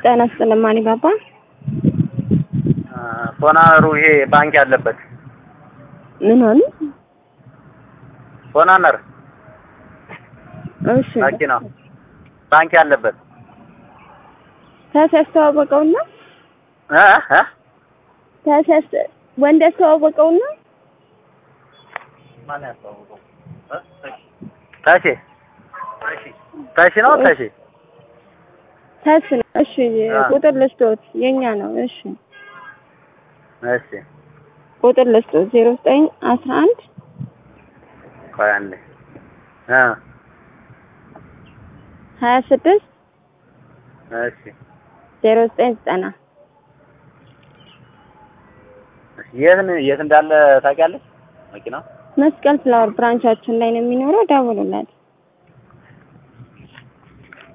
ጤና ይስጥልኝ ማን ባባ ሶናሩ ይሄ ባንክ ያለበት ምን ሆነ? ሶናነር እሺ መኪና ባንክ ያለበት ታስ ያስተዋወቀውና እ እ ታስ ወንድ ያስተዋወቀውና ማን ያስተዋወቀው? ታሺ ታሺ ነው ታሺ ታስ ነው። እሺ አ። ቁጥር ልስጦት የኛ ነው። እሺ እሺ ቁጥር ልስጦት ዜሮ ዘጠኝ አስራ አንድ ቆይ አንዴ እ ሀያ ስድስት እሺ ዜሮ ዘጠኝ ዘጠና የት ነው የት እንዳለ ታውቂያለሽ? መኪናው መስቀል ፍላወር ብራንቻችን ላይ ነው የሚኖረው። ደውሉለት።